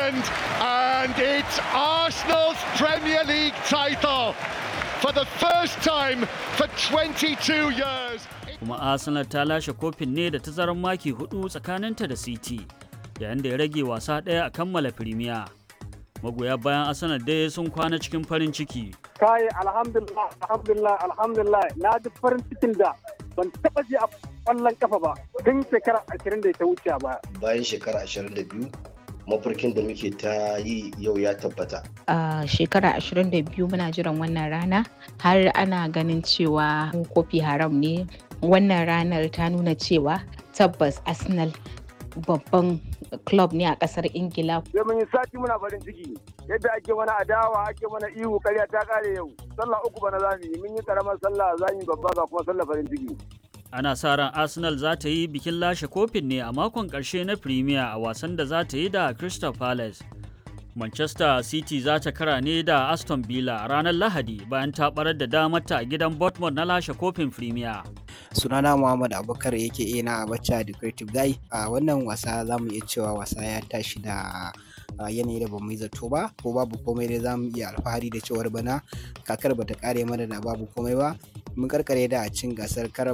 weekend, and it's Arsenal's Premier League title for the first time for 22 years. kuma arsenal ta lashe kofin ne da tazarar maki hudu tsakaninta da city yayin da ya rage wasa ɗaya a kammala firimiya magoya bayan arsenal dai sun kwana cikin farin ciki kai alhamdulillah alhamdulillah alhamdulillah na ji farin cikin da ban taba ji a kwallon kafa ba tun shekara ashirin da ta wuce ba bayan shekara ashirin da biyu mafarkin da muke ta yi yau ya tabbata a shekara 22 muna jiran wannan rana har ana ganin cewa kofi haram ne wannan ranar ta nuna cewa tabbas arsenal babban club ne a kasar ingila sai mun yi sati muna farin ciki yadda ake mana adawa ake mana ihu karya ta kare yau sallah uku bana zamu yi mun yi karamar sallah za mu yi babba ga kuma sallah farin ciki ana sa ran arsenal za ta yi bikin lashe kofin ne a makon ƙarshe na premier a wasan da za ta yi da crystal palace manchester city za ta kara ne da aston villa a ranar lahadi bayan ta barar da damarta a gidan bournemouth na lashe kofin premier sunana muhammad abubakar yake ina abacha da creative guy a wannan wasa za mu iya cewa wasa ya tashi da yanayi da bamu yi zato ba ko babu komai dai za mu iya alfahari da cewar bana kakar bata kare mana da babu komai ba mun karkare da cin gasar